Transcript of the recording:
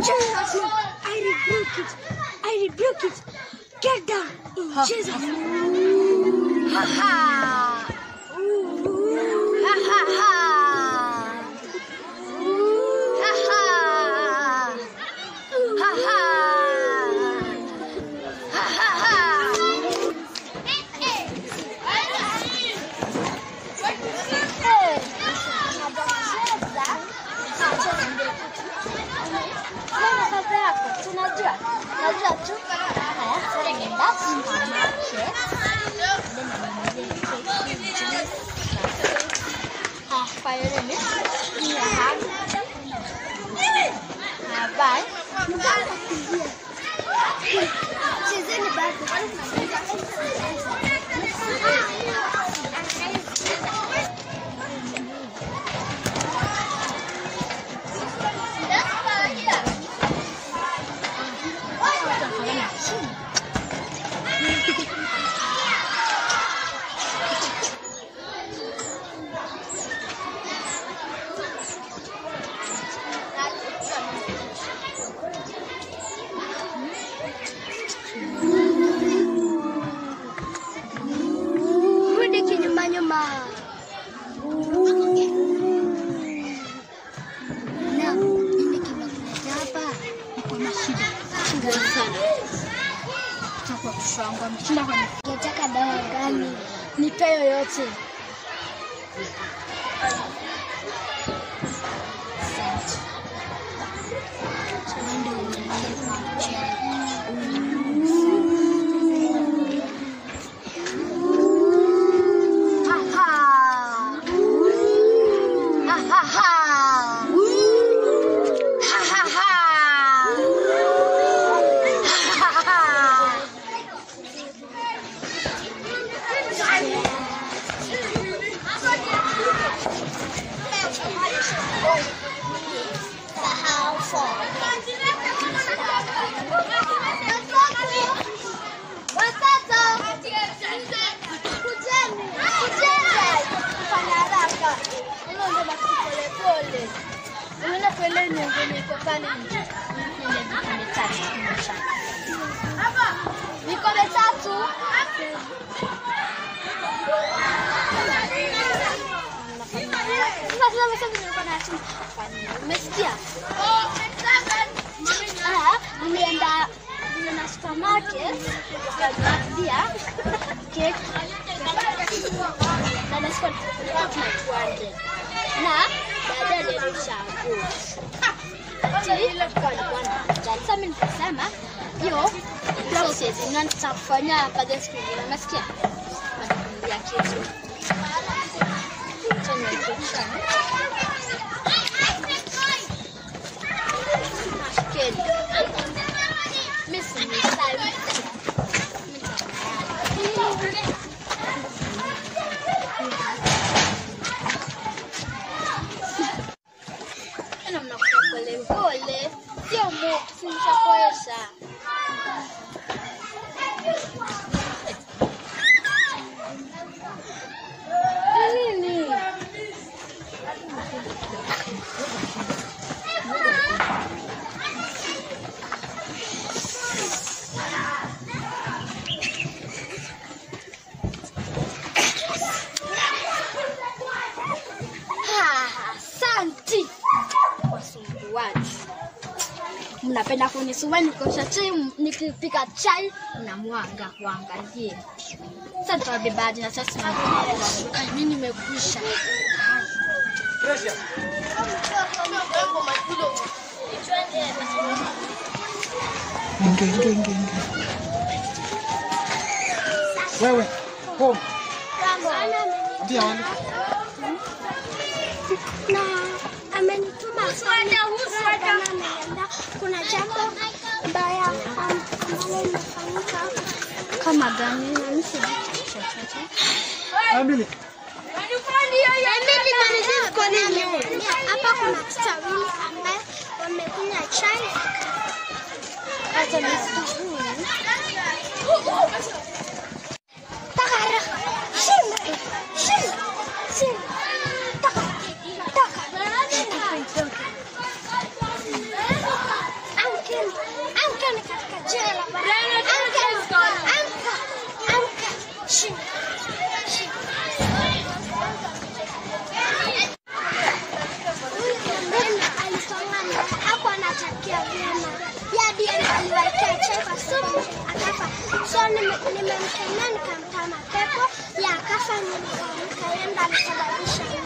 Jesus name, I rebuke it. I rebuke it. Get down in Jesus name. Ha ha. Ha ha ha. Ha ha. Ha ha. Ha ha ha. Tunajua, najua tu. Haya, nenda supermarket. Ah, fire limit. Yeah. Ah, bye. Chezeni bado. Rudi kinyuma nyuma. Na nini kimekuleta hapa? Niko na shida. Shida sana. Chakwa kushanga mshinda kwa Ungetaka dawa gani? nipe yoyote. Nenda uangalie picha. Ha ha. Ha ha ha. Ha ha ha. Ha ha ha. Sahau phone. Watoto, kujeni, kujeni. Kufanya haraka. Hilo ndio basi polepole. Unaona foleni yenye iko pale nje. Ile vipande tatu kimesha. Vikombe tatu. Sasa sasa sasa nilikuwa na simu. Umesikia? Ah, nilienda nilienda supermarket nikanunulia cake na nilikuwa tunakuande na baadaye nilirudisha nguo. Ati kwa nilikuwa sasa mimi nikasema hiyo process na nitakufanyia baadaye siku nyingine. Unasikia? Nakuambia kitu. Acha niweke Shikeni. Mimi si msali. Tena mnakuja pole pole. Sio mu, simshakoesha. Nini? Ah, Asante wasumbuaji. Mnapenda kunisumbua nikosha chai, nikipika chai mnamwaga kuangalie. Sasa tutawabebaje na sasa tunajua mimi nimekwisha. Ingia, ingia, ingia, ingia. Wewe, home. Ndio wale. na amenituma sana na ameniambia kuna jambo mbaya am- ambalo limefanyika kama gani na mimi sijui chochote. Emily. Hapa kuna watoto wawili ambaye wamekunywa chai hata nisijui. Taka haraka. Shinda. Shinda. Shinda. Taka. Taka. hadi yeye aliwekea chai kwa supu akafa. So nime- nimemkemea nikamtoa mapepo ya akafa, nikaamka, yeye ndo alisababisha